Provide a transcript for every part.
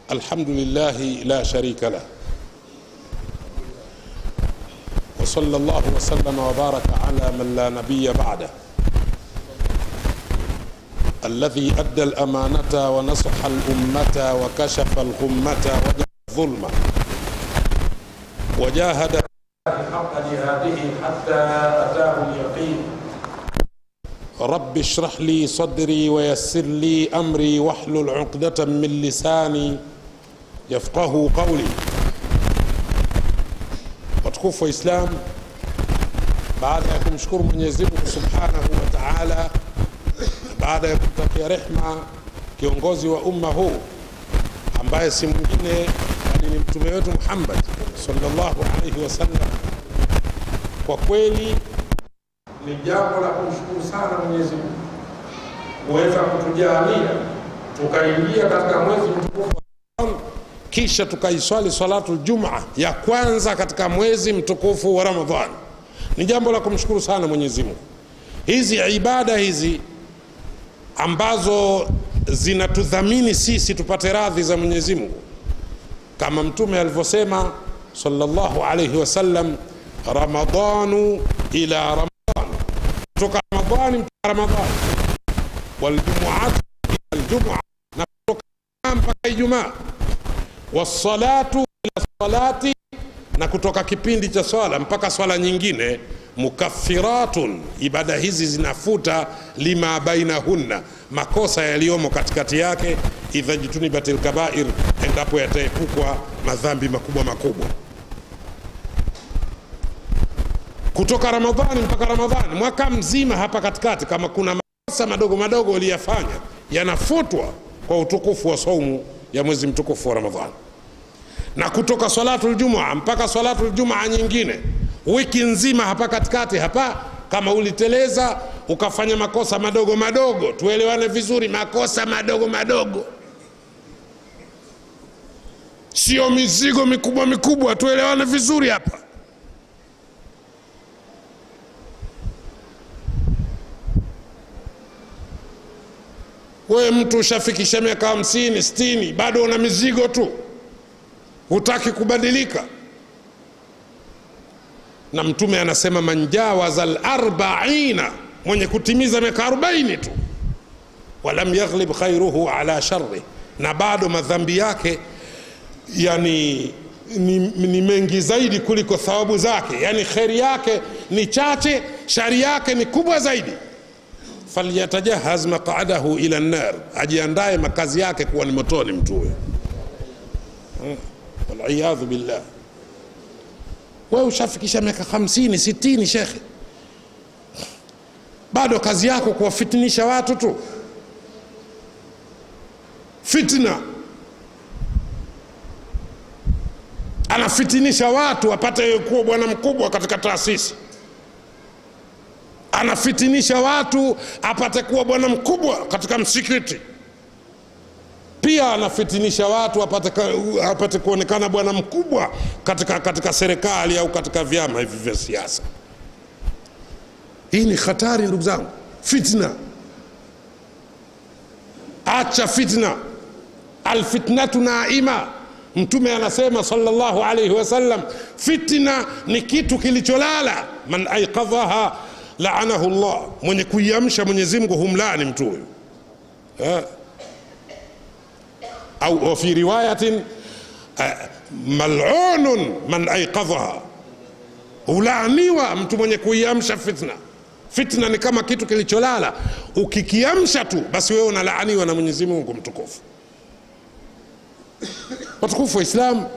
الحمد لله لا شريك له وصلى الله وسلم وبارك على من لا نبي بعده الذي أدى الأمانة ونصح الأمة وكشف الغمة وجه الظلم وجاهد حق جهاده حتى أتاه اليقين رب اشرح لي صدري ويسر لي أمري واحلل عقدة من لساني يفقه قولي watukufu wa Islam, baada ya kumshukuru Mwenyezi Mungu Subhanahu wa Ta'ala, baada ya kumtakia rehma kiongozi wa umma huu ambaye si mwingine bali ni mtume wetu Muhammad sallallahu alaihi wasallam, kwa kweli ni jambo la kumshukuru sana Mwenyezi Mungu kuweza kutujalia tukaingia katika mwezi mtukufu kisha tukaiswali salatu Jumaa ya kwanza katika mwezi mtukufu wa Ramadhani. Ni jambo la kumshukuru sana Mwenyezi Mungu. Hizi ibada hizi ambazo zinatudhamini sisi tupate radhi za Mwenyezi Mungu, kama Mtume alivyosema sallallahu alayhi wasallam, ramadanu ila ramadhan, kutoka Ramadhani mpaka Ramadhani, waljumuatu ila aljumua, na kutoka mpaka Ijumaa wassalatu ila salati, na kutoka kipindi cha swala mpaka swala nyingine, mukaffiratun, ibada hizi zinafuta lima bainahunna, makosa yaliyomo katikati yake, idha jitunibatil kabair, endapo yataepukwa madhambi makubwa makubwa. Kutoka Ramadhani mpaka Ramadhani, mwaka mzima hapa katikati, kama kuna makosa madogo madogo uliyafanya yanafutwa kwa utukufu wa saumu ya mwezi mtukufu wa Ramadhani, na kutoka salatu ljumua mpaka salatu ljumaa nyingine, wiki nzima hapa katikati hapa, kama uliteleza ukafanya makosa madogo madogo, tuelewane vizuri, makosa madogo madogo, sio mizigo mikubwa mikubwa, tuelewane vizuri hapa. we mtu ushafikisha miaka hamsini sitini bado una mizigo tu hutaki kubadilika na mtume anasema manjawaza larbaina mwenye kutimiza miaka arobaini tu walam yaghlib khairuhu ala sharri na bado madhambi yake yani ni, ni mengi zaidi kuliko thawabu zake yani kheri yake ni chache shari yake ni kubwa zaidi falyatajahaz maqadahu ila nnar, ajiandae makazi yake kuwa ni motoni mtu huyo. Waliyadhu billah. We ushafikisha miaka hamsini sitini, shekhe, bado kazi yako kuwafitinisha watu tu, fitna. Anafitinisha watu apate kuwa bwana mkubwa katika taasisi anafitinisha watu apate kuwa bwana mkubwa katika msikiti pia anafitinisha watu apate, apate kuonekana bwana mkubwa katika, katika serikali au katika vyama hivi vya siasa hii ni hatari ndugu zangu fitna acha fitna alfitnatu naima mtume anasema sallallahu alaihi wasallam fitna ni kitu kilicholala man aikadhaha laanahu llah, mwenye kuiamsha Mwenyezi Mungu humlani mtu huyu. Au fi riwayatin malunun man aikadhaha, hulaaniwa mtu mwenye kuiamsha fitna. Fitna ni kama kitu kilicholala, ukikiamsha tu basi wewe unalaaniwa na Mwenyezi Mungu mtukufu. Watukufu wa Islam,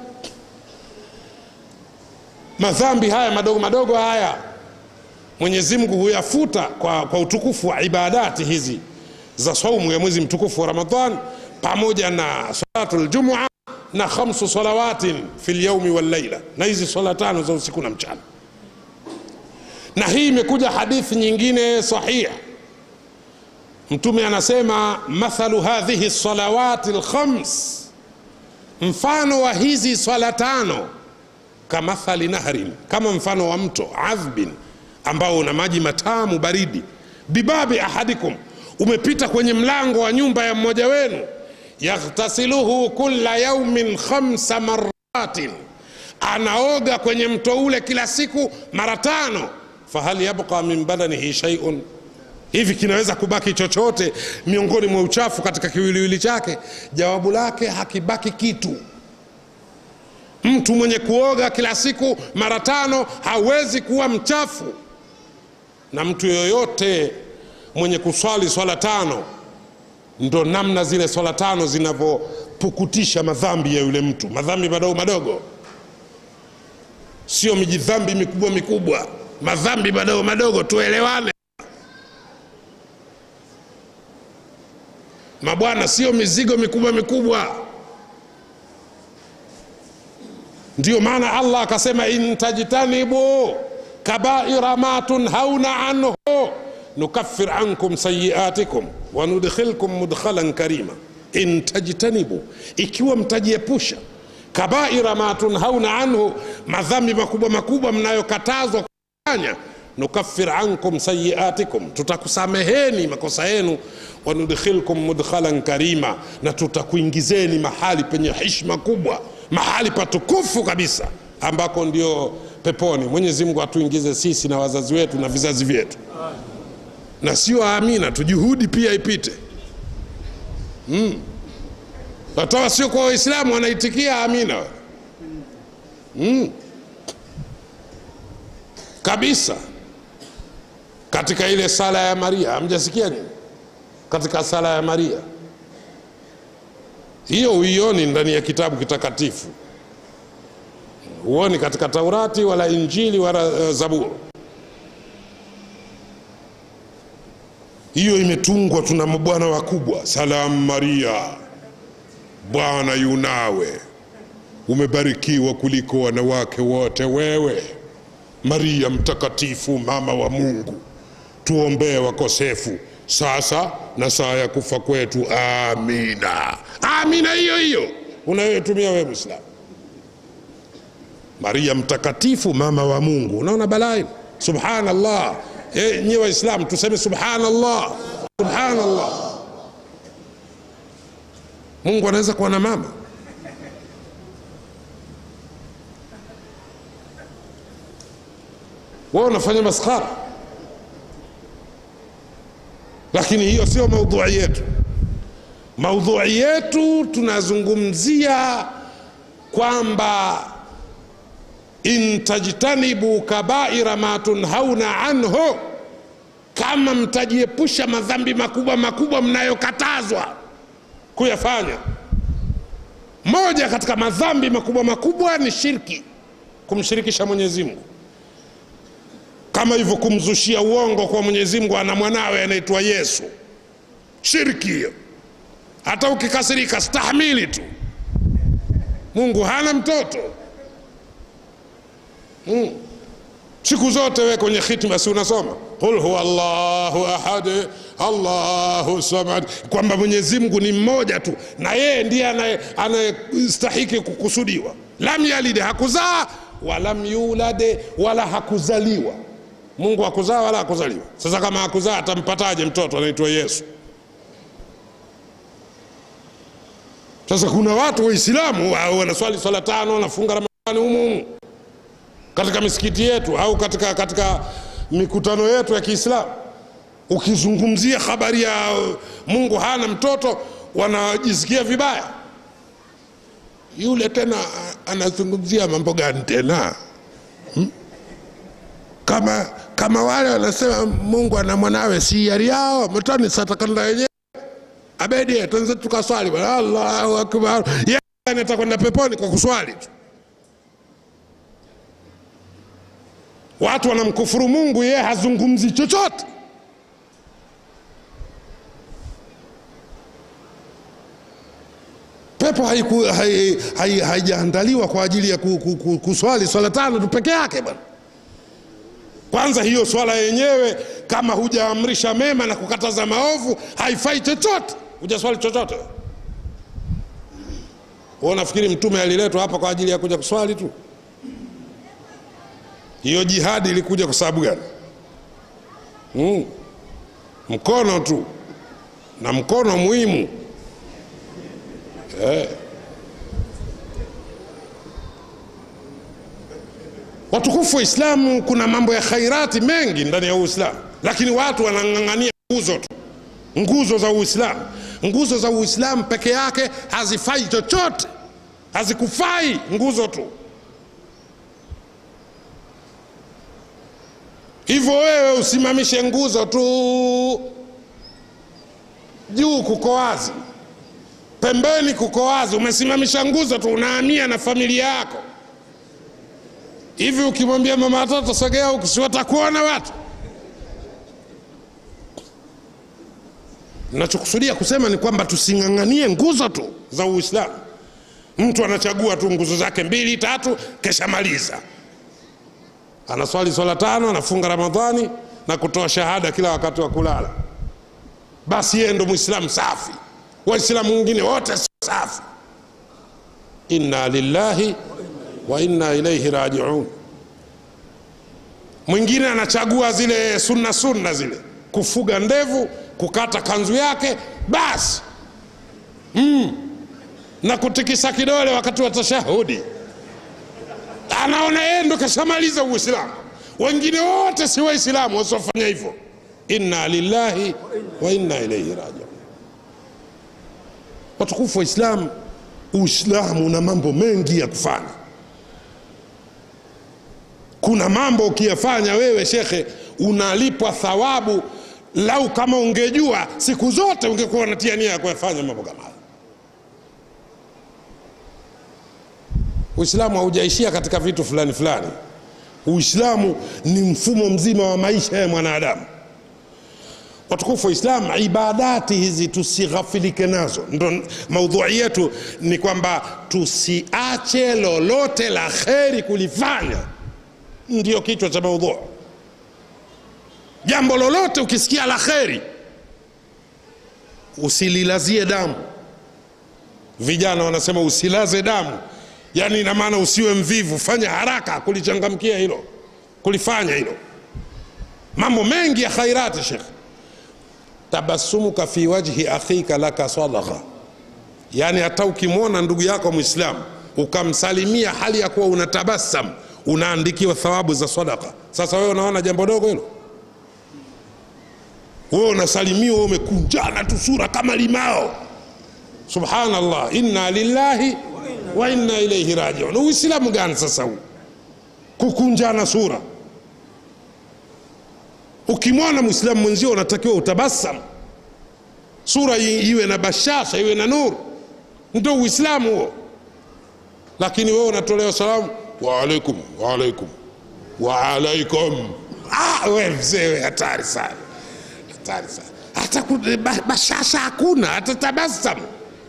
madhambi haya madogo madogo haya Mwenyezi Mungu huyafuta kwa, kwa utukufu wa ibadati hizi za saumu ya mwezi mtukufu wa Ramadhan pamoja na salatu ljumua na khamsu salawatin fi lyaumi wallaila, na hizi swala tano za usiku na mchana. Na hii imekuja hadithi nyingine sahiha, Mtume anasema mathalu hadhihi salawati lkhams, mfano wa hizi swala tano kamathali nahrin, kama mfano wa mto adhbin ambao una maji matamu baridi, bibabi ahadikum, umepita kwenye mlango wa nyumba ya mmoja wenu, yaghtasiluhu kula yaumin khamsa maratin anaoga kwenye mto ule kila siku mara tano fahal yabqa min badanihi shaiun hivi kinaweza kubaki chochote miongoni mwa uchafu katika kiwiliwili chake jawabu lake hakibaki kitu mtu mwenye kuoga kila siku mara tano hawezi kuwa mchafu na mtu yoyote mwenye kuswali swala tano ndo namna zile swala tano zinavyopukutisha madhambi ya yule mtu madhambi madogo madogo sio mijidhambi mikubwa mikubwa madhambi madogo madogo tuelewane mabwana sio mizigo mikubwa mikubwa ndio maana allah akasema intajtanibu kabaira ma tunhauna anhu nukaffir ankum sayiatikum wanudkhilkum mudkhalan karima in tajtanibu ikiwa mtajiepusha kabaira ma tunhauna anhu madhambi makubwa makubwa mnayokatazwa kufanya nukaffir ankum sayiatikum tutakusameheni makosa yenu wanudkhilkum mudkhalan karima na tutakuingizeni mahali penye hishma kubwa mahali patukufu kabisa ambako ndio peponi mwenyezi mungu atuingize sisi na wazazi wetu na vizazi vyetu na sio amina tu juhudi pia ipite mm. watawa sio kwa waislamu wanaitikia amina mm. kabisa katika ile sala ya maria hamjasikia nini katika sala ya maria hiyo uioni ndani ya kitabu kitakatifu huoni katika taurati wala injili wala uh, zaburi hiyo imetungwa tuna mabwana wakubwa salamu maria bwana yunawe umebarikiwa kuliko wanawake wote wewe maria mtakatifu mama wa mungu tuombee wakosefu sasa na saa ya kufa kwetu amina amina hiyo hiyo unayoitumia wewe mwislamu maria mtakatifu mama wa mungu unaona balai subhanallah e, nyi waislamu tuseme subhanallah subhanallah mungu anaweza kuwa na mama wao unafanya maskhara lakini hiyo sio maudhui yetu maudhui yetu tunazungumzia kwamba in tajtanibu kabaira ma tunhauna anhu kama mtajiepusha madhambi makubwa makubwa mnayokatazwa kuyafanya moja katika madhambi makubwa makubwa ni shirki kumshirikisha mwenyezi mungu kama hivyo kumzushia uongo kwa mwenyezi mungu ana mwanawe anaitwa yesu shirki hiyo hata ukikasirika stahimili tu mungu hana mtoto mm. siku zote we kwenye khitma si unasoma qul huwa llahu ahad allahu samad kwamba mwenyezi mungu ni mmoja tu na yeye ndiye anayestahiki kukusudiwa lam yalid hakuzaa walam yulade wala hakuzaliwa mungu hakuzaa wala hakuzaliwa sasa kama hakuzaa atampataje mtoto anaitwa yesu sasa kuna watu waislamu wanaswali swala tano wanafunga ramadhani humuhumu katika misikiti yetu au katika, katika mikutano yetu ya kiislamu ukizungumzia habari ya mungu hana mtoto wanajisikia vibaya yule tena anazungumzia mambo gani tena hmm? kama kama wale wanasema mungu ana mwanawe si yari yao mtani satakanda wenyewe abedi tuanze tukaswali bwana allahu akbar yeye anatakwenda peponi kwa kuswali tu watu wanamkufuru mungu yeye hazungumzi chochote pepo haijaandaliwa hai, hai, haijaandaliwa kwa ajili ya ku, ku, ku, kuswali swala tano tu peke yake bwana kwanza hiyo swala yenyewe kama hujaamrisha mema na kukataza maovu haifai chochote hujaswali chochote wewe unafikiri mtume aliletwa hapa kwa ajili ya kuja kuswali tu hiyo jihadi ilikuja kwa sababu gani mm. mkono tu na mkono muhimu eh. watukufu wa Islamu, kuna mambo ya khairati mengi ndani ya Uislamu, lakini watu wanang'ang'ania nguzo tu, nguzo za Uislamu. Nguzo za Uislamu peke yake hazifai chochote, hazikufai nguzo tu. Hivyo wewe usimamishe nguzo tu, juu kuko wazi, pembeni kuko wazi, umesimamisha nguzo tu, unahamia na familia yako hivi ukimwambia mama watoto sogea huku, si watakuona watu? Nachokusudia kusema ni kwamba tusing'ang'anie nguzo tu za Uislamu. Mtu anachagua tu nguzo zake mbili tatu, kesha maliza, anaswali swala tano, anafunga Ramadhani na kutoa shahada kila wakati wa kulala, basi yeye ndo Muislamu safi. Waislamu wengine wote sio safi. Inna lillahi wa inna ilaihi rajiun. Mwingine anachagua zile sunna sunna zile, kufuga ndevu, kukata kanzu yake basi mm. na kutikisa kidole wakati wa tashahudi, anaona yeye ndo kashamaliza Uislamu. Wengine wote si Waislamu wasiofanya hivyo. Inna lillahi wa inna ilaihi rajiun. Watukufu wa Islamu, Uislamu una mambo mengi ya kufanya kuna mambo ukiyafanya wewe shekhe unalipwa thawabu lau kama ungejua siku zote ungekuwa unatia nia ya kuyafanya mambo kama hayo uislamu haujaishia katika vitu fulani fulani uislamu ni mfumo mzima wa maisha ya mwanadamu watukufu wa islam ibadati hizi tusighafilike nazo ndo maudhui yetu ni kwamba tusiache lolote la kheri kulifanya ndio kichwa cha maudhu. Jambo lolote ukisikia la kheri usililazie damu. Vijana wanasema usilaze damu, yaani ina maana usiwe mvivu, fanya haraka kulichangamkia hilo, kulifanya hilo. Mambo mengi ya khairati, Shekh. Tabasumuka fi wajhi akhika laka sadaqa, yaani hata ukimwona ndugu yako Mwislamu ukamsalimia hali ya kuwa unatabasamu unaandikiwa thawabu za sadaka. Sasa wewe unaona jambo dogo hilo? Wewe unasalimiwa, wewe umekunjana tu sura kama limao. Subhanallah, inna lillahi wa inna ilaihi rajiun. Uislamu gani sasa huu? Kukunjana sura. Ukimwona mwislamu mwenzio unatakiwa utabasamu, sura iwe na bashasha, iwe na nuru, ndio Uislamu huo. Lakini wewe unatolewa salamu waalaikum waalaikum waalaikum. Ah, we mzee we, hatari sana, hatari sana. Hata bashasha hakuna, hata tabasamu.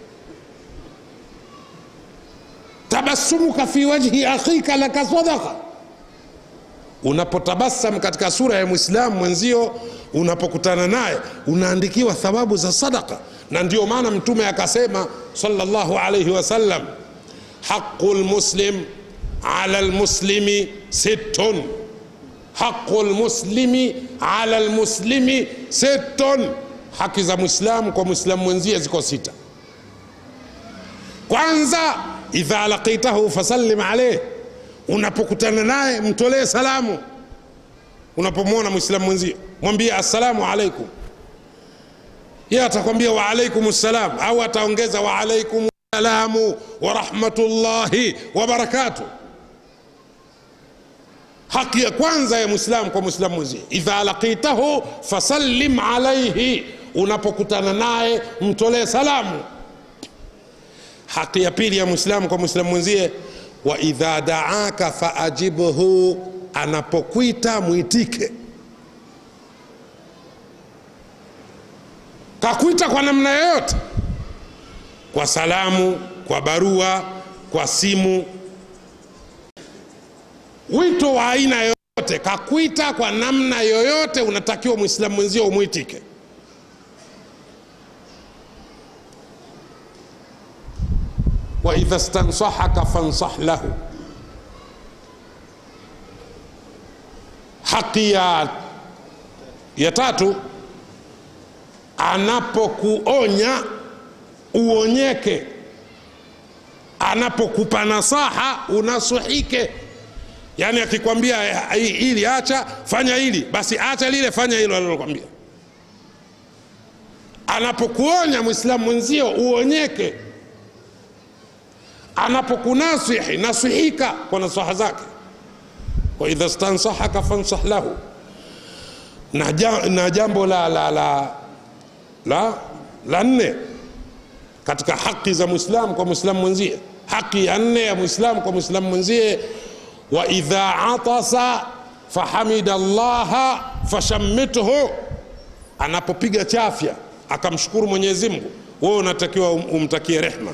Tabasumuka fi wajhi akhika laka sadaqa, unapotabasam katika sura ya mwislamu mwenzio, unapokutana naye unaandikiwa thawabu za sadaka. Na ndio maana Mtume akasema sallallahu alayhi wasallam, haqu lmuslim ala lmuslimi sittun, haqu lmuslimi ala lmuslimi sittun, haki za mwislamu kwa mwislamu mwenzie ziko sita. Kwanza, idha laqitahu fasallim alayh, unapokutana naye mtolee salamu. Unapomwona mwislamu mwenzio mwambie assalamu alaikum, yeye atakwambia wa alaikum salam, au ataongeza wa alaikum salamu wa rahmatullahi wa barakatuh. Haki ya kwanza ya mwislamu kwa mwislamu mwenzie, idha laqitahu fasallim alaihi, unapokutana naye mtolee salamu. Haki ya pili ya mwislamu kwa mwislamu mwenzie, wa idha daaka faajibhu, anapokwita mwitike. Kakwita kwa namna yoyote, kwa salamu, kwa barua, kwa simu, wito wa aina yoyote, kakwita kwa namna yoyote, unatakiwa mwislamu mwenzio umwitike. wa idha stansahaka fansah lahu, haki ya, ya tatu anapokuonya uonyeke anapokupa nasaha unasuhike yaani akikwambia hili acha fanya hili basi acha lile fanya hilo alilokwambia anapokuonya mwislamu mwenzio uonyeke anapokunasihi nasihika kwa nasaha zake waidha stansahaka fansah lahu na, ja, na jambo la la la la la nne katika haki za mwislamu kwa mwislamu mwenzie haki ya nne ya mwislamu kwa mwislamu mwenzie wa idha atasa fahamida llaha fashammithu anapopiga chafya akamshukuru mwenyezi mungu wewe unatakiwa umtakie rehma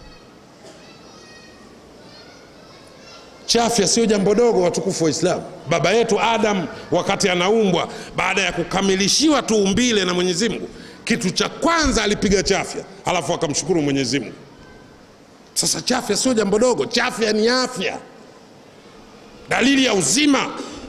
chafya sio jambo dogo watukufu wa islamu baba yetu adam wakati anaumbwa baada ya kukamilishiwa tu umbile na mwenyezi mungu kitu cha kwanza alipiga chafya alafu akamshukuru mwenyezi mungu sasa chafya sio jambo dogo chafya ni afya dalili ya uzima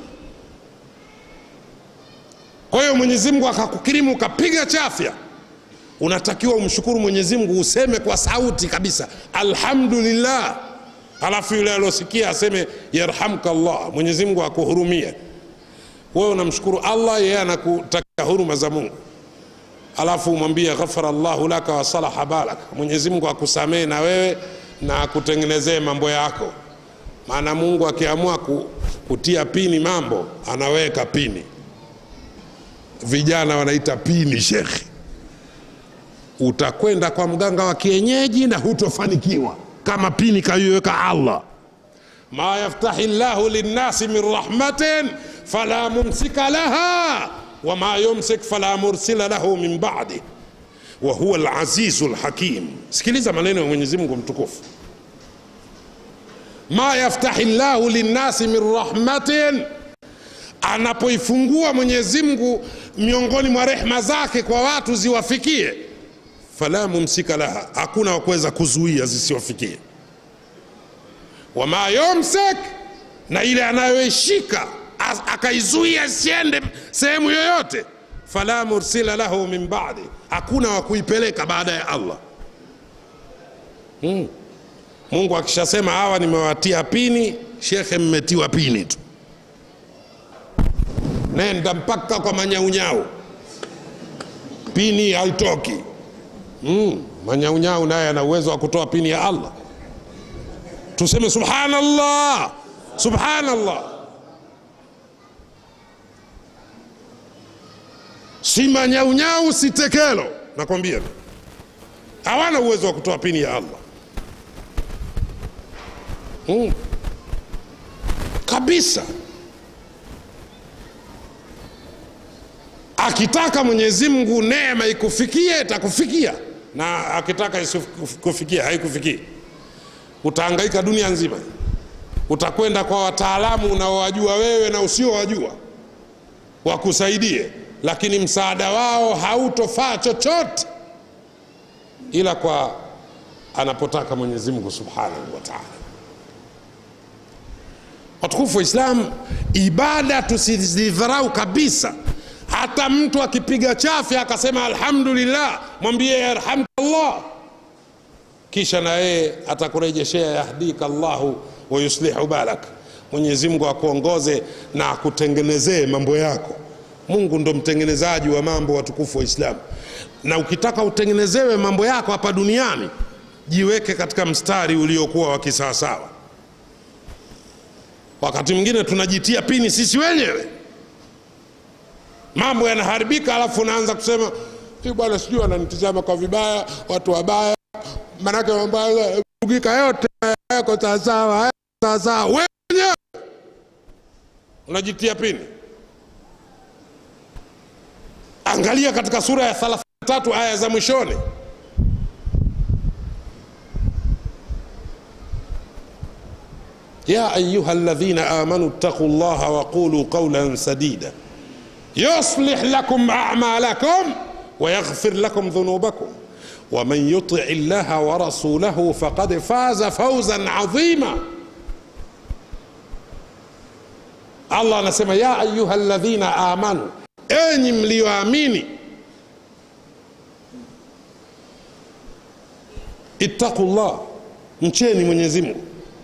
kwa hiyo mwenyezi mungu akakukirimu ukapiga chafya unatakiwa umshukuru mwenyezi mungu useme kwa sauti kabisa alhamdulillah alafu yule aliosikia aseme yarhamka llah mwenyezi mungu akuhurumie wewe unamshukuru allah yeye anakutakia huruma za mungu alafu umwambie ghafara llahu laka wasalaha balak mwenyezi mungu akusamehe na wewe na akutengenezee mambo yako maana mungu akiamua kutia pini mambo anaweka pini vijana wanaita pini shekhi utakwenda kwa mganga wa kienyeji na hutofanikiwa kama pini kaiweka allah ma yaftahi llahu linnasi min rahmatin fala mumsika laha wama yumsik fala mursila lahu min badi wahuwa lazizu lhakim sikiliza maneno ya mwenyezi mungu mtukufu ma yaftahi llahu linnasi min rahmatin anapoifungua mwenyezi mungu miongoni mwa rehma zake kwa watu ziwafikie fala mumsika laha hakuna wakuweza kuzuia zisiwafikie wama yumsik na ile anayoishika akaizuia isiende sehemu yoyote fala mursila lahu min badi hakuna wa kuipeleka baada ya allah hmm. mungu akishasema hawa nimewatia pini shekhe mmetiwa pini tu nenda mpaka kwa manyaunyau pini haitoki mm, manyaunyau naye ana uwezo wa kutoa pini ya allah tuseme subhanallah subhanallah si manyaunyau si tekelo nakwambia hawana uwezo wa kutoa pini ya allah mm. kabisa akitaka mwenyezi mungu neema ikufikie itakufikia na akitaka isikufikia haikufikii utaangaika dunia nzima utakwenda kwa wataalamu unaowajua wewe na usiowajua wakusaidie lakini msaada wao hautofaa chochote ila kwa anapotaka mwenyezi mungu subhanahu wa taala watukufu wa islam ibada tusizidharau kabisa hata mtu akipiga chafya akasema alhamdulillah mwambie yarhamkallah kisha na yeye atakurejeshea yahdika llahu wayuslihu balak mwenyezi mungu akuongoze na akutengenezee mambo yako mungu ndo mtengenezaji wa mambo watukufu wa islamu na ukitaka utengenezewe mambo yako hapa duniani jiweke katika mstari uliokuwa wa kisawasawa wakati mwingine tunajitia pini sisi wenyewe mambo yanaharibika alafu unaanza kusema bwana sijui wananitizama kwa vibaya watu wabaya manake mambo ugika yote yako sawasawa sawasawa wenyewe unajitia pini angalia katika sura ya 33 aya za mwishoni يا أيها الذين آمنوا اتقوا الله وقولوا قولا سديدا يصلح لكم أعمالكم ويغفر لكم ذنوبكم ومن يطع الله ورسوله فقد فاز فوزا عظيما الله anasema ya ayuha ladhina amanu enyi mliyoamini ittaqu llah mcheni mwenyezi mungu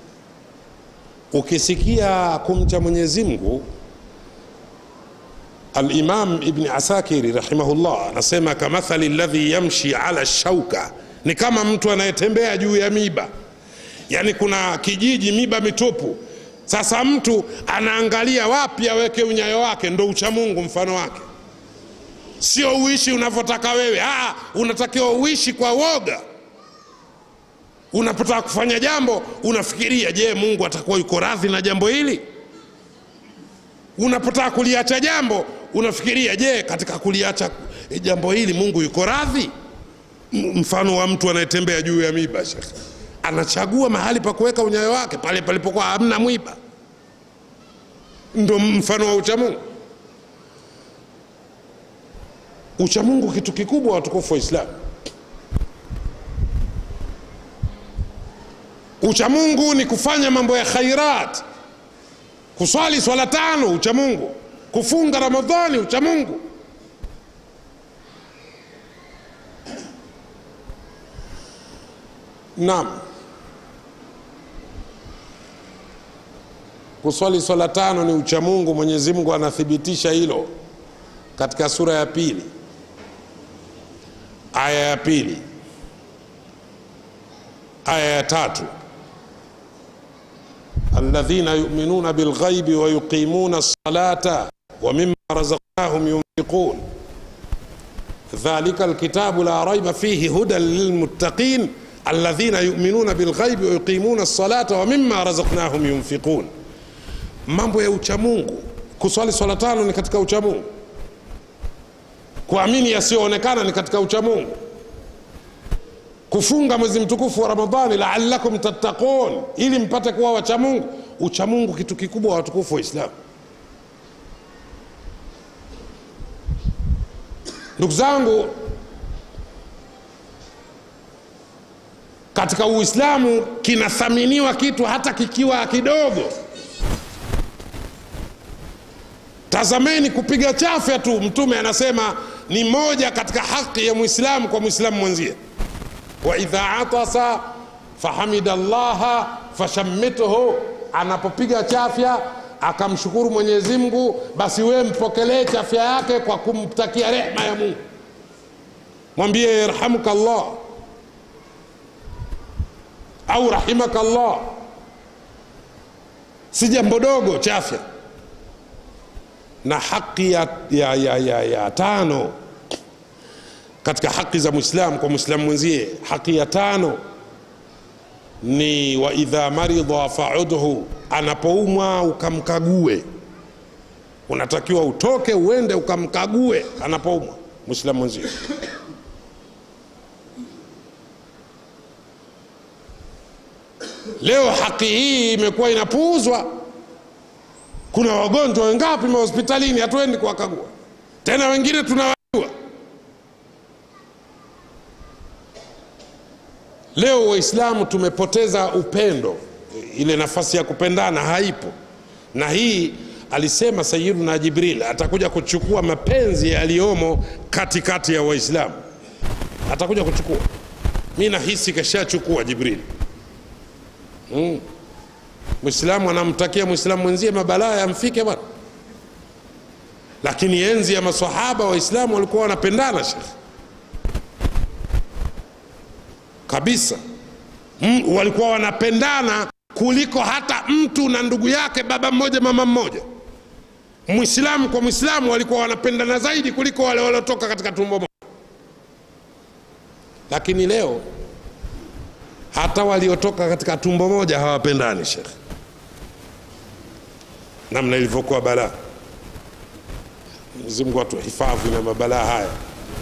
ukisikia kumcha mwenyezi mungu alimam ibni asakiri rahimahullah anasema kamathali ladhi yamshi ala shauka ni kama mtu anayetembea juu ya miba yaani kuna kijiji miba mitupu sasa mtu anaangalia wapi aweke unyayo wake ndo uchamungu mfano wake sio uishi unavyotaka wewe Aa, unatakiwa uishi kwa woga unapotaka kufanya jambo unafikiria je mungu atakuwa yuko radhi na jambo hili unapotaka kuliacha jambo unafikiria je katika kuliacha jambo hili mungu yuko radhi mfano wa mtu anayetembea juu ya miba shekhe anachagua mahali pa kuweka unyayo wake pale palipokuwa hamna mwiba ndo mfano wa uchamungu uchamungu kitu kikubwa watukufu wa islamu uchamungu ni kufanya mambo ya khairat kuswali swala tano uchamungu kufunga ramadhani uchamungu naam kuswali swala tano ni uchamungu mwenyezi mungu anathibitisha hilo katika sura ya pili aya ya pili aya ya tatu alladhina yuminuna bilghaibi wayuqimuna lsalata wamima razaqnahum yunfiqun dhalika alkitabu la raiba fihi hudan lilmuttaqin alladhina yuminuna bilghaibi wayuqimuna lsalata wamima razaqnahum yunfiqun mambo ya uchamungu kuswali swala tano ni katika uchamungu kuamini yasiyoonekana ni katika uchamungu kufunga mwezi mtukufu wa ramadhani laalakum tattaqun ili mpate kuwa wachamungu uchamungu kitu kikubwa wa watukufu wa islamu ndugu zangu katika uislamu kinathaminiwa kitu hata kikiwa kidogo tazameni kupiga chafya tu mtume anasema ni moja katika haki ya mwislamu kwa mwislamu mwenzie waidha atasa fahamida llaha fashammithu anapopiga chafya akamshukuru mwenyezi mungu basi wewe mpokelee chafya yake kwa kumtakia rehma ya mungu mwambie yarhamuka llah au rahimaka llah si jambo dogo chafya na haki ya, ya, ya, ya, ya tano katika haki za mwislamu kwa mwislamu mwenzie haki ya tano ni waidha maridha faudhu anapoumwa ukamkague unatakiwa utoke uende ukamkague anapoumwa mwislamu mwenzie leo haki hii imekuwa inapuuzwa kuna wagonjwa wengapi mahospitalini hatuendi kuwakagua tena wengine tunawajua leo waislamu tumepoteza upendo ile nafasi ya kupendana haipo na hii alisema sayiduna jibril atakuja kuchukua mapenzi yaliyomo katikati ya waislamu atakuja kuchukua mi nahisi kashachukua jibril mm. mwislamu anamtakia mwislamu mwenzie mabalaa yamfike bwana lakini enzi ya masahaba waislamu walikuwa wanapendana shekhe kabisa mm, walikuwa wanapendana kuliko hata mtu na ndugu yake baba mmoja mama mmoja mwislamu kwa mwislamu walikuwa wanapendana zaidi kuliko wale waliotoka katika tumbo moja lakini leo hata waliotoka katika tumbo moja hawapendani shekhe namna ilivyokuwa balaa mwenyezimngu atuhifadhi na mabalaa haya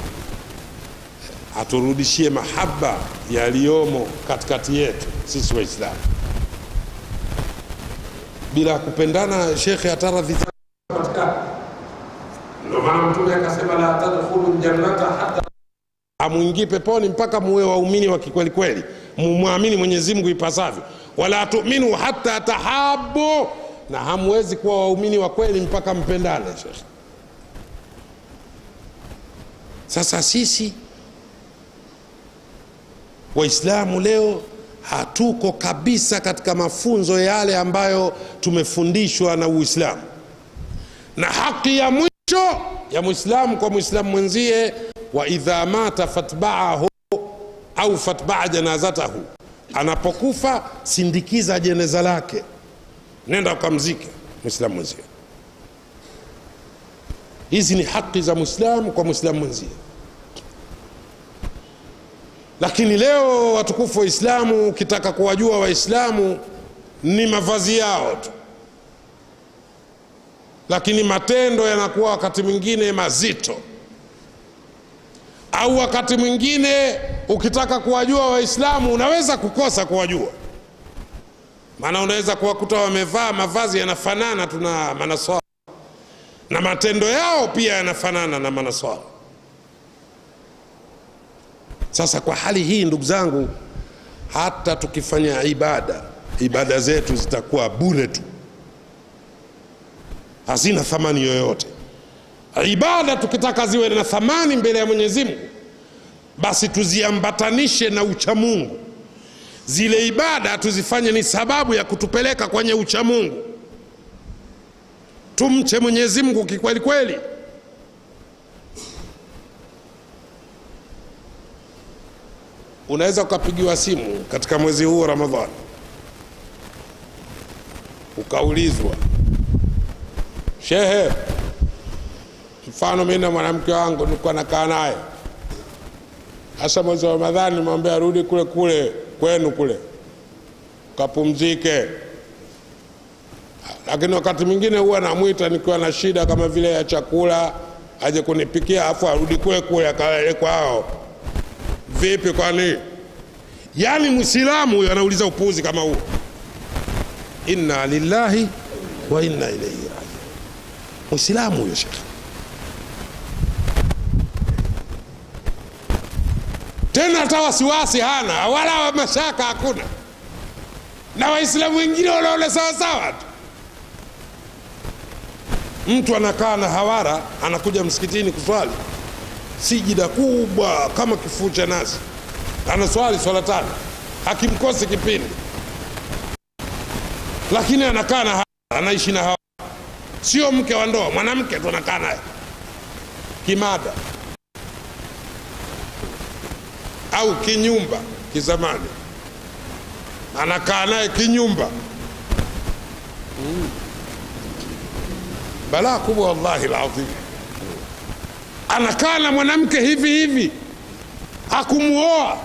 aturudishie mahaba yaliyomo katikati yetu sisi waislamu bila kupendana shekhe ataradhi ndio maana mtume akasema la tadkhulu ljannata hata amwingii peponi mpaka muwe waumini wa kikweli kweli mumwamini mwenyezi mungu ipasavyo wala tuminu hata tahabu na hamwezi kuwa waumini wa kweli mpaka mpendane shekhe sasa sisi waislamu leo hatuko kabisa katika mafunzo yale ambayo tumefundishwa na Uislamu, na haki ya mwisho ya mwislamu kwa mwislamu mwenzie, wa idha mata fatbaahu au fatbaa janazatahu, anapokufa sindikiza jeneza lake, nenda ukamzike mwislamu mwenzie. Hizi ni haki za mwislamu kwa mwislamu mwenzie. Lakini leo watukufu Waislamu, ukitaka kuwajua Waislamu ni mavazi yao tu, lakini matendo yanakuwa wakati mwingine mazito, au wakati mwingine ukitaka kuwajua Waislamu unaweza kukosa kuwajua, maana unaweza kuwakuta wamevaa mavazi yanafanana tu na manaswara na matendo yao pia yanafanana na manaswara. Sasa kwa hali hii, ndugu zangu, hata tukifanya ibada, ibada zetu zitakuwa bure tu, hazina thamani yoyote. Ibada tukitaka ziwe na thamani mbele ya Mwenyezi Mungu, basi tuziambatanishe na uchamungu. Zile ibada tuzifanye ni sababu ya kutupeleka kwenye uchamungu, tumche Mwenyezi Mungu kikweli kweli. Unaweza ukapigiwa simu katika mwezi huu wa Ramadhani ukaulizwa, shehe, mfano mimi na mwanamke wangu nilikuwa nakaa naye hasa mwezi wa Ramadhani, nimwambia arudi kule kule kwenu kule kapumzike, lakini wakati mwingine huwa namwita nikiwa na shida kama vile ya chakula, aje kunipikia afu arudi kule kule akalale kwao. Vipi? Kwani yaani mwislamu huyo anauliza upuuzi kama huo? Inna lillahi wa inna ilaihi rajiun. Mwislamu huyo shekhe, tena hata wasiwasi hana wala mashaka hakuna, na waislamu wengine wanaona sawasawa tu. Mtu anakaa na hawara, anakuja msikitini kuswali sijida kubwa kama kifuu cha nazi, anaswali swala tano, hakimkosi kipindi, lakini anakaa na anaishi na hawa, sio mke wa ndoa, mwanamke tu anakaa naye kimada au kinyumba, kizamani anakaa naye kinyumba. Mm. Balaa kubwa wallahi alazim anakaa na mwanamke hivi hivi, hakumuoa.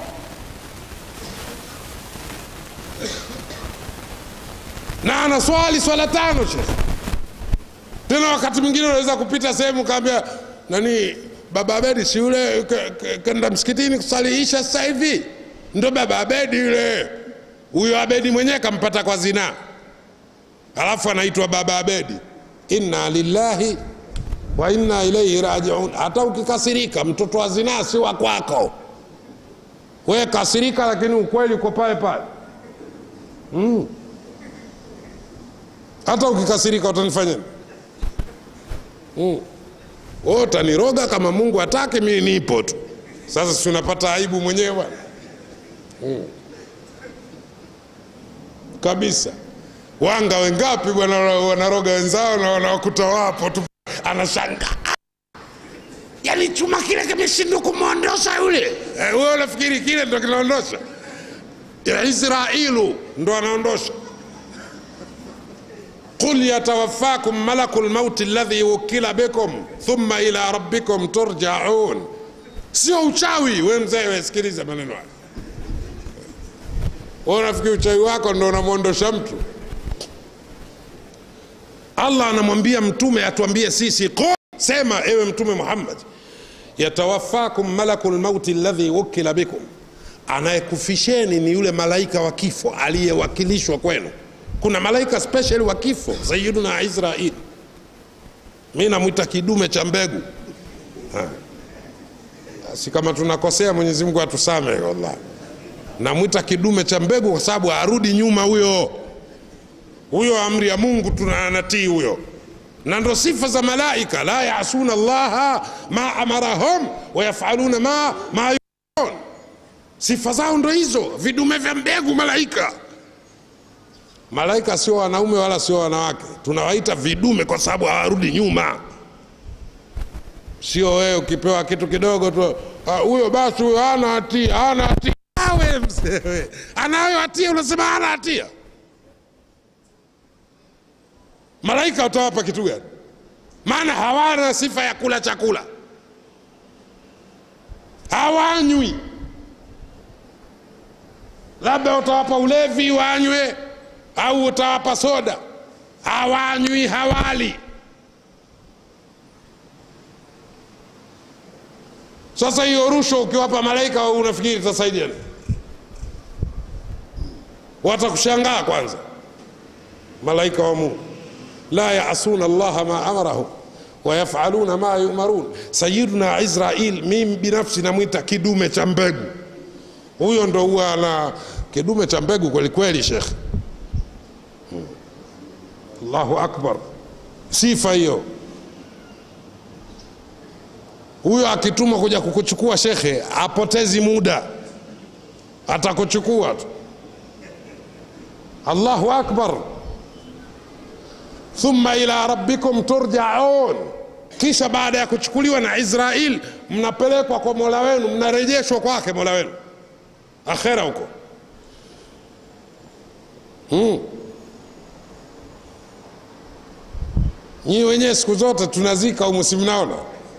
na anaswali swala tano shekhe. Tena wakati mwingine unaweza kupita sehemu kaambia nani, baba Abedi si yule kenda msikitini kusaliisha sasa hivi, ndo baba Abedi yule. Huyo Abedi mwenyewe kampata kwa zinaa, alafu anaitwa baba Abedi. Inna lillahi wa inna ilaihi rajiun. Hata ukikasirika, mtoto wa zinaa si wa kwako. We kasirika, lakini ukweli uko pale pale. Mm. Hata ukikasirika utanifanya mm. Wewe utaniroga kama Mungu hataki, mimi nipo tu. Sasa si unapata aibu mwenyewe bwana mm. Kabisa. Wanga wengapi bwana wanaroga wenzao na wanawakuta wapo tu anashanga yani chuma kile kimeshindwa kumwondosha yule. Eh, wewe unafikiri kile ndo kinaondosha? Israilu ndo anaondosha. qul yatawaffakum malaku lmauti alladhi wukila bikum thumma ila rabbikum turjaun. Sio uchawi. We mzee, wesikiliza maneno haya. Wewe unafikiri uchawi wako ndo unamwondosha mtu? Allah anamwambia mtume atuambie sisi, qul, sema ewe mtume Muhammad, yatawaffakum malakul mauti alladhi wukila bikum, anayekufisheni ni yule malaika wa kifo aliyewakilishwa kwenu. Kuna malaika special wa kifo, Sayyiduna Israil, mi namwita kidume cha mbegu ha. Si kama tunakosea, Mwenyezi Mungu atusamehe, wallahi. Namwita kidume cha mbegu kwa sababu arudi nyuma huyo huyo amri ya Mungu tunanatii huyo, na ndo sifa za malaika, la yasuna llaha ma amarahum wa yafaluna ma ma yun. sifa zao ndo hizo vidume vya mbegu malaika malaika sio wanaume wala sio wanawake tunawaita vidume kwa sababu hawarudi nyuma sio wewe ukipewa kitu kidogo tu "Ah, huyo basi huyo hana hatia hana hatia awe mzee anayo hatia unasema hana hatia malaika utawapa kitu gani maana hawana sifa ya kula chakula hawanywi labda utawapa ulevi wanywe au utawapa soda hawanywi hawali sasa hiyo rushwa ukiwapa malaika unafikiri itasaidia nini watakushangaa kwanza malaika wa mungu la yasuna allaha ma amarahum wayafaluna ma yumarun sayiduna israil mimi binafsi namwita kidume cha mbegu huyo ndo huwa ana kidume cha mbegu kwelikweli shekh Hmm. allahu akbar sifa hiyo huyo akitumwa kuja kukuchukua shekhe apotezi muda atakuchukua tu allahu akbar thumma ila rabbikum turjaun kisha baada ya kuchukuliwa na israil mnapelekwa kwa mola wenu mnarejeshwa kwake mola wenu akhera huko hmm. nyii wenyewe siku zote tunazika humu si mnaona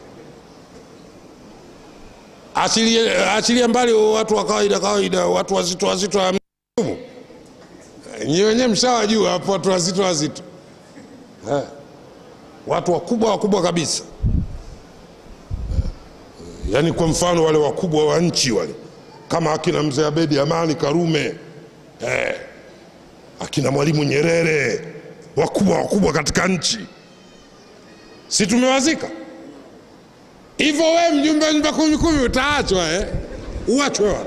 achilie achilie mbali watu wa kawaida kawaida watu wazito wazito wa humu nyii wenyewe mshawajua hapo watu wazito wazito Eh, watu wakubwa wakubwa kabisa Eh, yaani kwa mfano wale wakubwa wa nchi wale kama akina mzee abedi amani karume eh, akina mwalimu nyerere wakubwa wakubwa katika nchi si tumewazika hivyo we mjumbe wa nyumba kumi kumi utaachwa eh? uachwe wale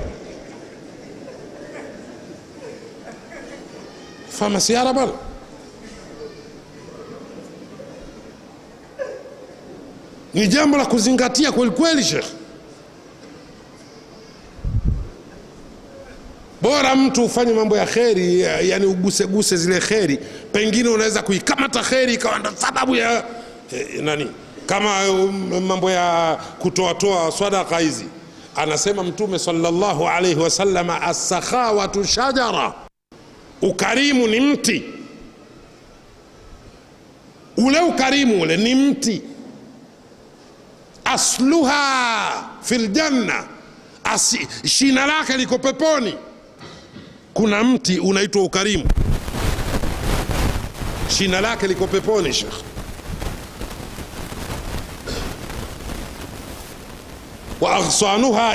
famasiara bana ni jambo la kuzingatia kweli kweli shekh bora mtu ufanye mambo ya kheri ya- yani uguseguse zile kheri pengine unaweza kuikamata kheri ikawa ndo sababu ya eh, nani kama um, mambo ya kutoatoa swadaka hizi anasema mtume salllahu alaihi wasalama assakhawatu shajara ukarimu ni mti ule ukarimu ule ni mti asluha fi ljanna Asi, shina lake liko peponi kuna mti unaitwa ukarimu shina lake liko peponi shekh wa aghsanuha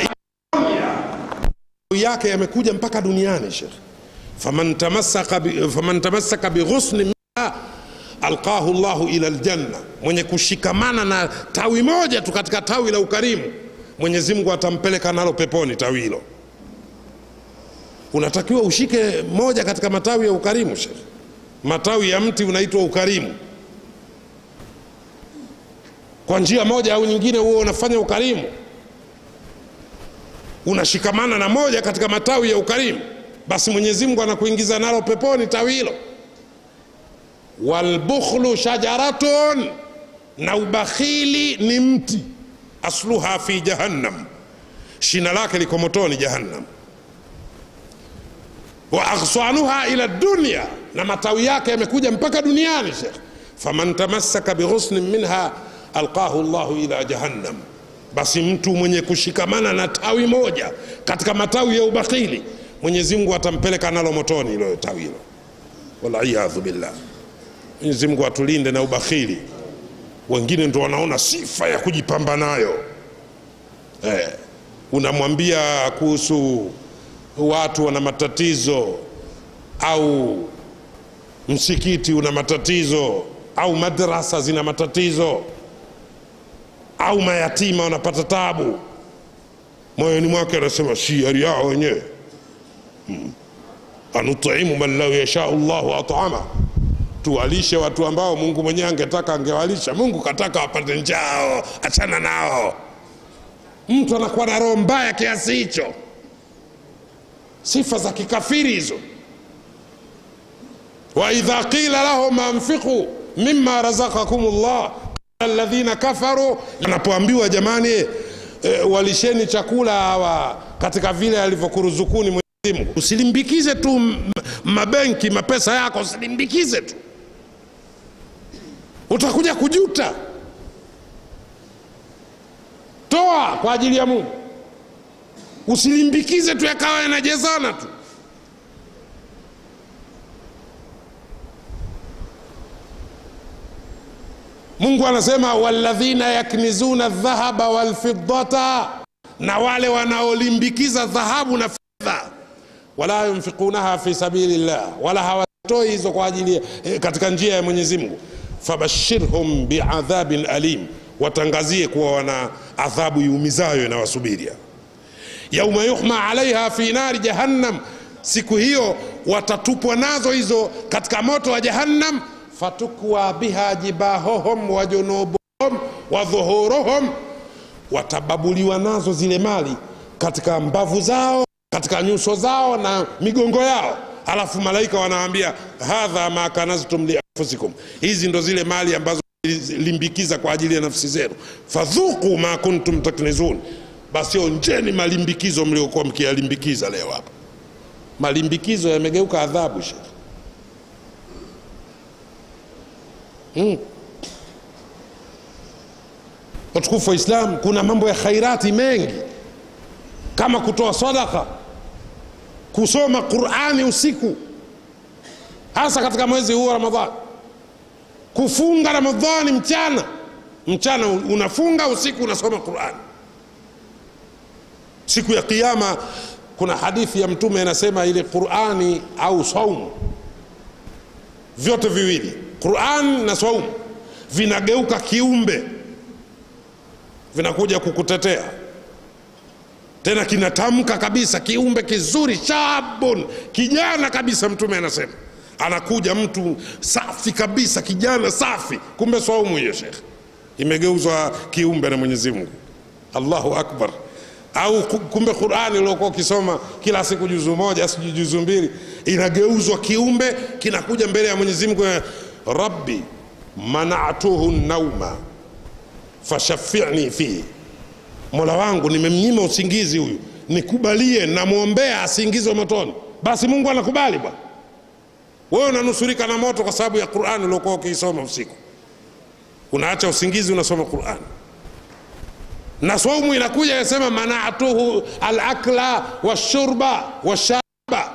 yake yamekuja mpaka duniani shekh faman tamassaka bi- faman tamassaka bighusni minha alqahu llahu ila ljanna mwenye kushikamana na tawi moja tu katika tawi la ukarimu mwenyezi mungu atampeleka nalo peponi tawi hilo unatakiwa ushike moja katika matawi ya ukarimu shekh matawi ya mti unaitwa ukarimu kwa njia moja au nyingine huo unafanya ukarimu unashikamana na moja katika matawi ya ukarimu basi mwenyezi mungu anakuingiza nalo peponi tawi hilo walbukhlu shajaratun na ubakhili ni mti asluha fi jahannam shina lake liko motoni jahannam wa aghsanuha ila dunya na matawi yake yamekuja mpaka duniani shekh faman tamassaka bighusnin minha alqahu llahu ila jahannam basi mtu mwenye kushikamana na tawi moja katika matawi ya ubakhili mwenyezi mungu atampeleka nalo motoni hilo tawi hilo waliyadhu billah mwenyezi mungu atulinde na ubakhili wengine ndo wanaona sifa ya kujipamba nayo eh, unamwambia kuhusu watu wana matatizo au msikiti una matatizo au madrasa zina matatizo au mayatima wanapata tabu moyoni mwake anasema si hali yao wenyewe hmm. anutaimu man lau yashau llahu atama tuwalishe watu ambao mungu mwenyewe angetaka angewalisha mungu kataka wapate njao, achana nao achana nao mtu anakuwa na roho mbaya kiasi hicho sifa za kikafiri hizo waidha qila lahum anfiqu mima razakakum llah alladhina kafaru anapoambiwa jamani e, walisheni chakula hawa katika vile alivyokuruzukuni Mwenyezi Mungu usilimbikize tu m- mabenki mapesa yako usilimbikize tu utakuja kujuta toa kwa ajili ya mungu usilimbikize tu yakawa yanajezana tu mungu anasema waladhina yaknizuna dhahaba walfiddata na wale wanaolimbikiza dhahabu na fedha wala yunfiqunaha fi sabili llah wala hawatoi hizo kwa ajili eh, katika njia ya mwenyezi mungu fabashirhum biadhabin alim watangazie kuwa wana adhabu iumizayo inawasubiria yauma yuhma alaiha fi nari jahannam siku hiyo watatupwa nazo hizo katika moto wa jahannam fatukwa biha jibahohum wa junubuhum wa dhuhuruhum watababuliwa nazo zile mali katika mbavu zao katika nyuso zao na migongo yao alafu malaika wanaambia hadha ma kanaztum lianfusikum hizi ndo zile mali ambazo limbikiza kwa ajili ya nafsi zenu fadhuku ma kuntum taknizun basi onjeni malimbikizo mliokuwa mkiyalimbikiza leo hapa malimbikizo yamegeuka adhabu shekh hmm. watukufu wa islam kuna mambo ya khairati mengi kama kutoa sadaka kusoma qurani usiku hasa katika mwezi huu wa ramadhani kufunga ramadhani mchana mchana unafunga usiku unasoma qurani siku ya kiama kuna hadithi ya mtume anasema ile qurani au saumu vyote viwili quran na saumu vinageuka kiumbe vinakuja kukutetea tena kinatamka kabisa kiumbe kizuri shabun kijana kabisa mtume anasema anakuja mtu safi kabisa kijana safi kumbe saumu hiyo shekh imegeuzwa kiumbe na mwenyezi mungu allahu akbar au kumbe qurani uliokuwa ukisoma kila siku juzu moja sijui juzu mbili inageuzwa kiumbe kinakuja mbele ya mwenyezi mungu rabbi manatuhu nauma fashafini fihi mola wangu nimemnyima usingizi huyu nikubalie namwombea asiingizwe motoni basi mungu anakubali bwana wewe unanusurika na moto kwa sababu ya qurani uliokuwa ukiisoma usiku unaacha usingizi unasoma qurani na saumu inakuja inasema manatuhu alakla washurba washaba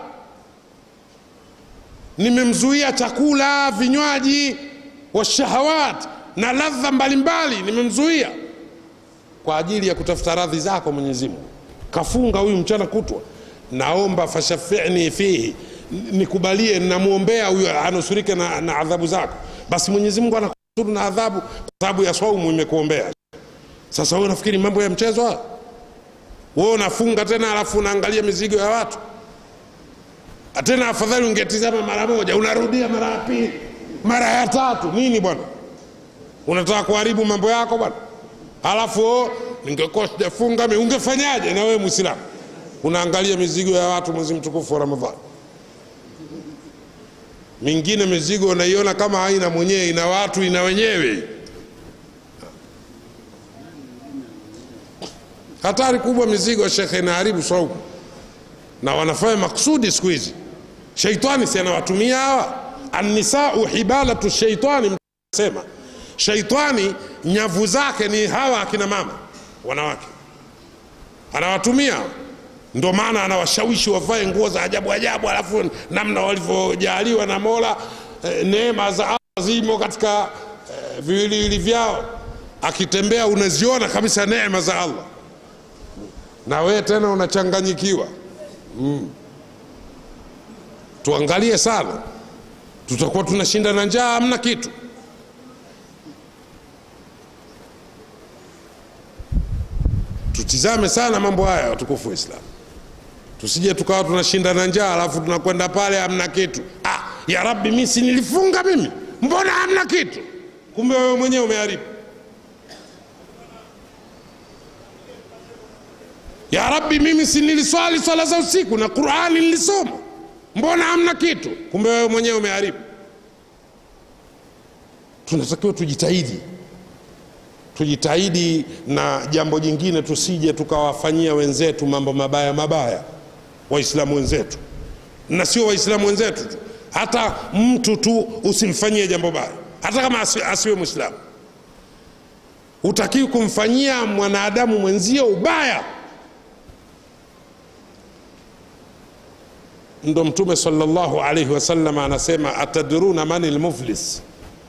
nimemzuia chakula vinywaji washahawat na ladha mbalimbali nimemzuia kwa ajili ya kutafuta radhi zako mwenyezi mungu kafunga huyu mchana kutwa naomba fashafini fihi nikubalie namwombea huyo anusurike na, na adhabu zako basi mwenyezi mungu anakusuru na adhabu kwa sababu ya saumu imekuombea sasa wewe unafikiri mambo ya mchezo haya wewe unafunga tena alafu unaangalia mizigo ya watu tena afadhali ungetizama mara moja unarudia mara ya pili mara ya tatu nini bwana unataka kuharibu mambo yako bwana alafu oh, ningekuwa sijafunga mi ungefanyaje na wewe mwislamu unaangalia mizigo ya watu mwezi mtukufu wa ramadhani mingine mizigo unaiona kama haina mwenyewe ina watu ina wenyewe hatari kubwa mizigo shekhe inaharibu saumu na wanafanya maksudi siku hizi sheitani si anawatumia hawa annisau hibalatu sheitani sema sheitani nyavu zake ni hawa akina mama wanawake anawatumia ndo maana anawashawishi wavae nguo za ajabu ajabu alafu namna walivyojaliwa na mola eh, neema za allah zimo katika eh, viwiliwili vyao akitembea unaziona kabisa neema za allah na wewe tena unachanganyikiwa mm. tuangalie sana tutakuwa tunashinda na njaa hamna kitu tutizame sana mambo haya watukufu wa islam tusije tukawa tunashinda na njaa alafu tunakwenda pale hamna kitu ah, ya rabbi mi si nilifunga mimi mbona hamna kitu kumbe wewe mwenyewe umeharibu ya rabbi mimi si niliswali swala za usiku na qurani nilisoma mbona hamna kitu kumbe wewe mwenyewe umeharibu tunatakiwa tujitahidi tujitahidi na jambo jingine tusije tukawafanyia wenzetu mambo mabaya mabaya waislamu wenzetu na sio waislamu wenzetu tu hata mtu tu usimfanyie jambo baya hata kama asi, asiwe mwislamu hutakiwi kumfanyia mwanadamu mwenzio ubaya ndo mtume salllahu alaihi wasallam anasema atadruna mani lmuflis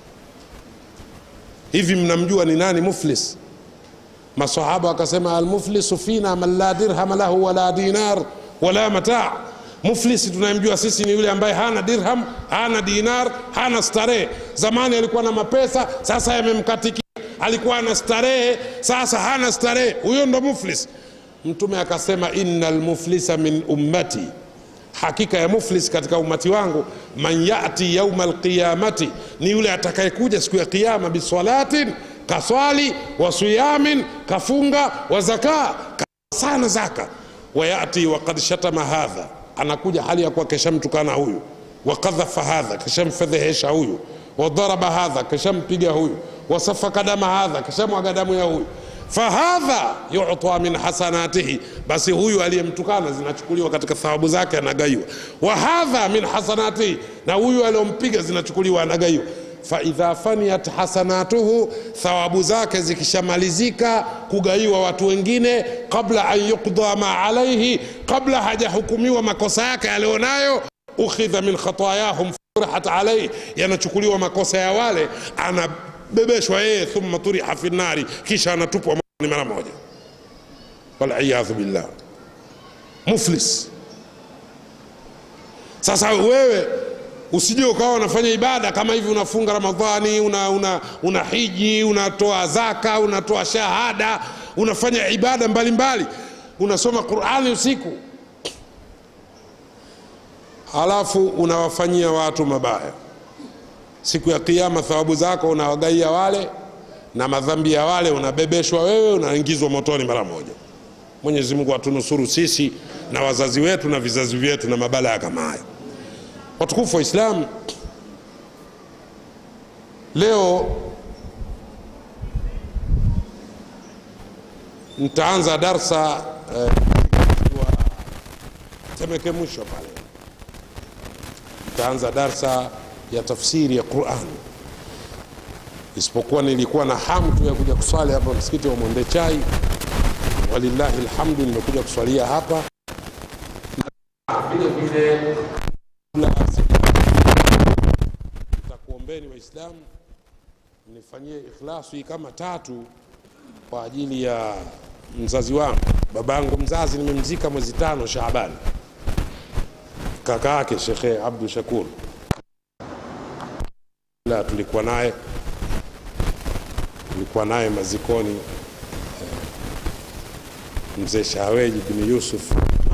hivi mnamjua ni nani muflis masahaba wakasema almuflisu fina man la dirhama lahu wala dinar wala mataa muflisi tunayemjua sisi ni yule ambaye hana dirham hana dinar hana starehe zamani alikuwa na mapesa sasa yamemkatikia alikuwa ana starehe sasa hana starehe huyo ndo muflis mtume akasema inna lmuflisa min ummati hakika ya muflis katika umati wangu man yati yauma alqiyamati ni yule atakayekuja siku ya qiama bisalatin kaswali wa siyamin kafunga wa zaka sana zaka wayati wakad shatama hadha anakuja hali ya kuwa keshamtukana huyu wakadhafa hadha keshamfedhehesha huyu wadaraba hadha keshampiga huyu wasafaka dama hadha keshamwaga damu ya huyu fahadha yuta min hasanatihi basi huyu aliyemtukana zinachukuliwa katika thawabu zake anagaiwa wa hadha min hasanatihi na huyu aliyompiga zinachukuliwa anagaiwa faidha faniyat hasanatuhu thawabu zake zikishamalizika kugaiwa watu wengine qabla an yuqda ma alaihi kabla hajahukumiwa makosa yake alionayo ukhidha min khatayahum furihat alaihi yanachukuliwa makosa ya wale anabebeshwa yeye thumma turiha fi nnari kisha anatupwa ni mara moja waliyadhu billah muflis sasa wewe usije ukawa unafanya ibada kama hivi unafunga ramadhani una, una, una hiji unatoa zaka unatoa shahada unafanya ibada mbalimbali mbali. unasoma qurani usiku halafu unawafanyia watu mabaya siku ya kiama thawabu zako unawagaia wale na madhambi ya wale unabebeshwa wewe unaingizwa motoni mara moja mwenyezi mungu atunusuru sisi na wazazi wetu na vizazi vyetu na mabalaa kama hayo watukufu wa islam leo nitaanza darsa eh, temeke mwisho pale nitaanza darsa ya tafsiri ya qurani isipokuwa nilikuwa na hamu tu ya kuja kuswali hapa msikiti wa mwende chai walillahi lhamdu nimekuja kuswalia hapa vile vile takuombeni waislamu nifanyie ikhlasu hii kama tatu kwa ajili ya mzazi wangu babangu mzazi nimemzika mwezi tano shaabani kaka yake shekhe abdu shakur la tulikuwa naye tulikuwa naye mazikoni mzee shaweji bin yusuf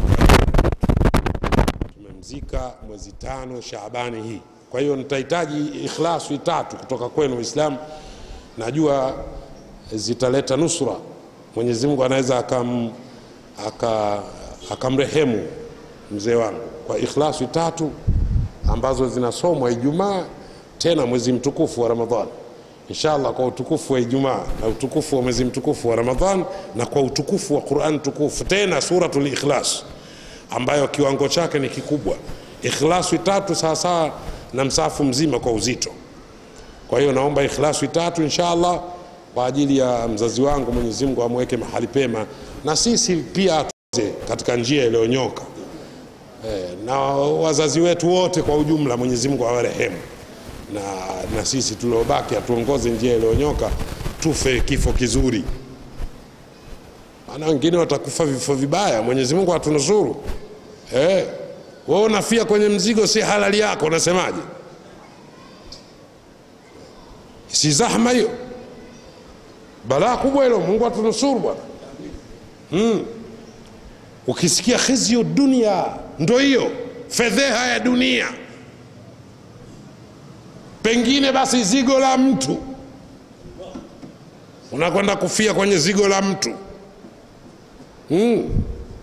tumemzika mwezi tano shaabani hii kwa hiyo nitahitaji ikhlasu tatu kutoka kwenu waislamu najua zitaleta nusra mwenyezi mungu anaweza akam, aka, akamrehemu mzee wangu kwa ikhlasu tatu ambazo zinasomwa ijumaa tena mwezi mtukufu wa ramadhani inshallah kwa utukufu wa ijumaa na utukufu wa mwezi mtukufu wa ramadhan na kwa utukufu wa quran tukufu tena suratul ikhlas ambayo kiwango chake ni kikubwa ikhlasu tatu sawasawa na msafu mzima kwa uzito kwa hiyo naomba ikhlasu tatu inshallah kwa ajili ya mzazi wangu mwenyezi mungu amweke mahali pema na sisi pia tuze katika njia iliyonyoka e, na wazazi wetu wote kwa ujumla mwenyezi mungu awarehemu na, na sisi tuliobaki atuongoze njia iliyonyoka tufe kifo kizuri maana wengine watakufa vifo vibaya mwenyezi mungu atunusuru eh, we unafia kwenye mzigo si halali yako unasemaje si zahma hiyo balaa kubwa hilo mungu atunusuru bwana hmm. ukisikia khizyu dunia ndo hiyo fedheha ya dunia pengine basi zigo la mtu unakwenda kufia kwenye zigo la mtu mm.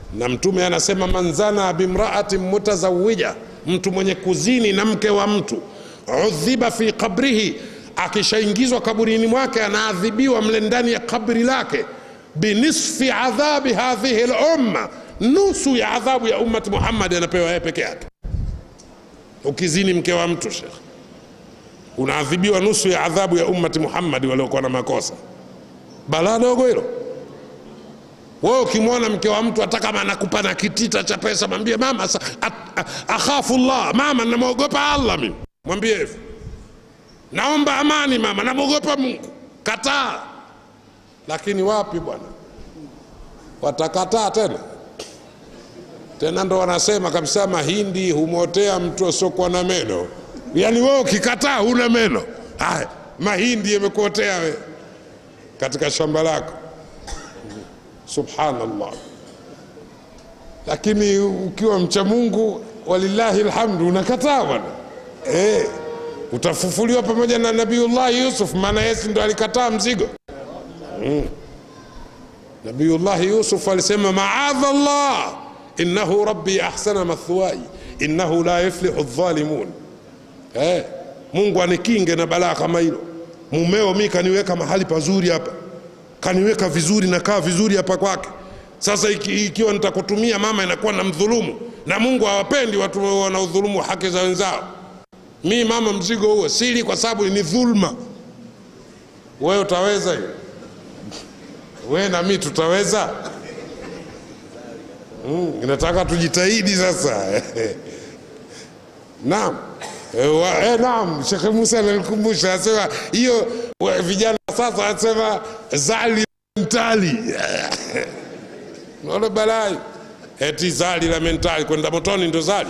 na mtume anasema manzana bimraatin mutazawija mtu mwenye kuzini na mke wa mtu udhiba fi qabrihi akishaingizwa kaburini mwake anaadhibiwa mle ndani ya kabri lake binisfi adhabi hadhihi lumma nusu ya adhabu ya ummati muhammadi anapewa yeye peke yake ukizini mke wa mtu shekh unaadhibiwa nusu ya adhabu ya ummati muhammadi waliokuwa na makosa balaa dogo hilo wewe ukimwona mke wa mtu hata kama anakupa na kitita cha pesa mwambie mama sa- at- a- akhafu llah mama namwogopa allah mimi mwambie hivyo naomba amani mama namwogopa mungu kataa lakini wapi bwana watakataa tena tena ndo wanasema kabisa mahindi humotea mtu asiokuwa na meno yaani wewe ukikataa huna meno haya mahindi yamekuotea we katika shamba lako subhanallah lakini ukiwa mcha mungu walillahi lhamdu unakataa bwana eh, utafufuliwa pamoja na nabiullahi yusuf maana yesi ndo alikataa mzigo mm. nabiyullahi yusuf alisema maadha llah innahu rabbi ahsana mathwai innahu la yuflihu dhalimun eh, mungu anikinge na balaa kama hilo mumeo mi kaniweka mahali pazuri hapa kaniweka vizuri nakaa vizuri hapa kwake sasa iki, ikiwa nitakutumia mama inakuwa na mdhulumu na mungu hawapendi watu wanaodhulumu haki za wenzao mi mama mzigo huo sili kwa sababu ni dhulma wewe utaweza hiyo we na mi tutaweza mm, nataka tujitahidi sasa naam Eh, wa- eh, naam shekhe musa analikumbusha anasema hiyo wa- vijana sasa anasema zali mentali naona balai eti zali la mentali kwenda motoni ndo zali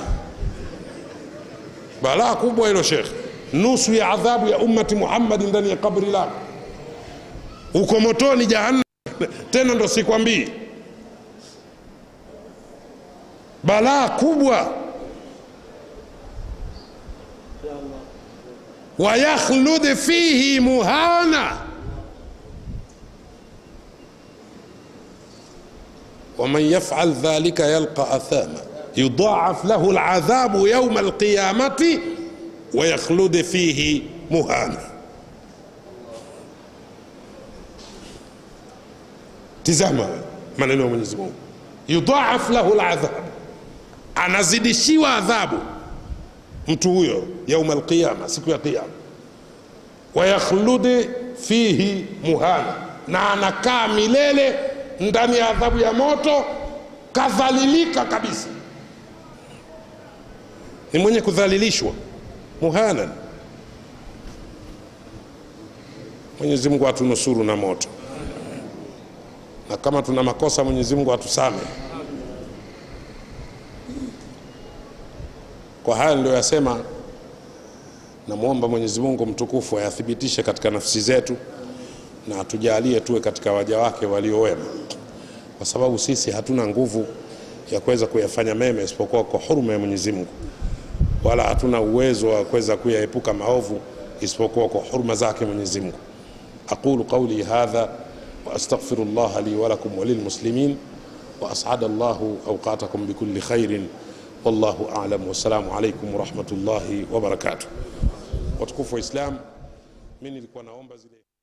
balaa kubwa hilo shekhe nusu ya adhabu ya ummati muhammadi ndani ya kabri lako uko motoni jahannam tena ndo sikwambii balaa kubwa wayakhlud fihi muhana ومن يفعل ذلك يلقى أثاما يضاعف له العذاب يوم القيامة ويخلد فيه مهانا tizama maneno ya mwenyezi mungu yudhaaf lahu ladhab anazidishiwa adhabu mtu huyo yauma alqiyama siku ya qiyama wayakhludi fihi muhana na anakaa milele ndani ya adhabu ya moto kadhalilika kabisa ni mwenye kudhalilishwa muhanan mwenyezi mungu atunusuru na moto na kama tuna makosa mwenyezi mungu atusame kwa haya ndio yasema namwomba mwenyezi mungu mtukufu ayathibitishe katika nafsi zetu na atujalie tuwe katika waja wake waliowema kwa sababu sisi hatuna nguvu ya kuweza kuyafanya mema isipokuwa kwa huruma ya mwenyezi mungu wala hatuna uwezo wa kuweza kuyaepuka maovu isipokuwa kwa huruma zake mwenyezi mungu aqulu qauli hadha واستغفر الله لي ولكم وللمسلمين واسعد الله اوقاتكم بكل خير والله اعلم والسلام عليكم ورحمه الله وبركاته وتكفوا اسلام mimi nilikuwa naomba zile